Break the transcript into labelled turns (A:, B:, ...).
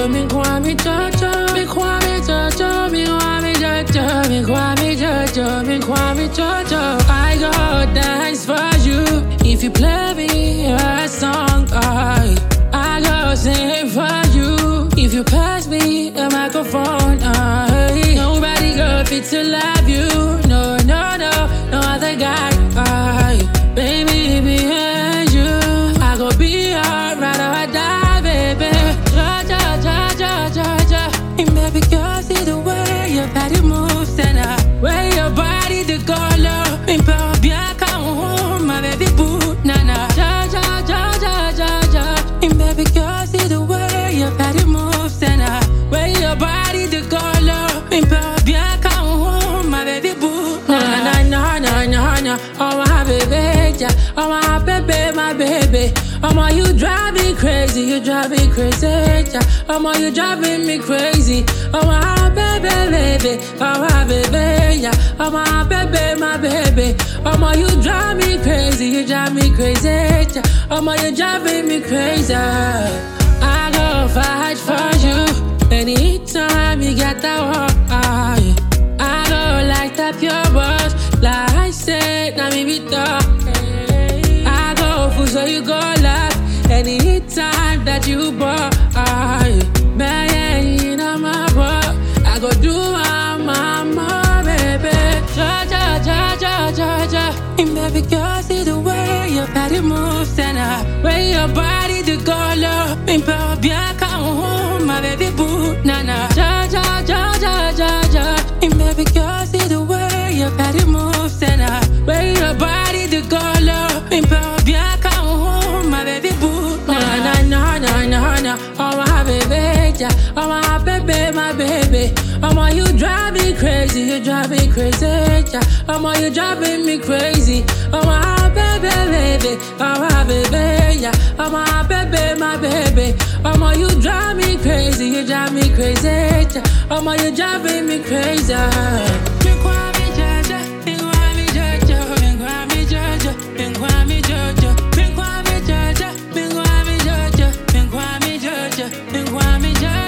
A: Jojo, me Kwame Jojo, me Kwame Jojo, me Kwame Jojo, me Kwame Jojo, me Kwame Jojo. I go dance for you if you play me a song. I, I go sing for you if you pass me a microphone. I, nobody go fit to love you. No, no, no, no other guy. I, baby, behind you, I go be alright or die, baby. Ja, ja, ja, ja, ja, ja. And baby girl, see the way your body moves and I way your body the color. And power bien home, my baby boo, nana. Ja, ja, ja, ja, ja, ja. And baby girl, see the way your body moves and I way your body the color. And power bien home, my baby boo, na na na na na na. Oh my baby, yeah. Oh my baby, my baby. Oh my, you drive me crazy, you drive me crazy, yeah. Oh my, you driving me crazy. Oh my baby, baby, oh my baby, yeah. Oh my baby, my baby. Oh my, you drive me crazy, you drive me crazy, yeah. Oh my, you driving me crazy. I go fight for you anytime you get that walk. I, I go like that pure wash, like I said, now me be talk. I go full so you go laugh anytime that you bought. I, man, you know my boy. I go do my mama, baby. Ja, ja, ja, ja, ja, ja. And baby girl, see the way your body moves and I way your body the color. And power bien home, my baby boo, nana. Ja, ja, ja, ja, ja, ja. And baby girl, see the way your body moves and I way your body the color. And power bien home, my baby boo, na na na na na na. Oh my baby, yeah. Oh my baby, my baby. Oh my, you drive me crazy, you drive me crazy, yeah. Oh my, you driving me crazy. Oh my baby, baby. Oh my baby, yeah. Oh my baby, my baby. Oh my, you drive me crazy, you drive me crazy, yeah. Oh my, you driving me crazy. Me Kwame Jojo, me Kwame Jojo, me Kwame Jojo, me Kwame Jojo, me Kwame Jojo, me Kwame Jojo, me Kwame Jojo, me Kwame Jojo.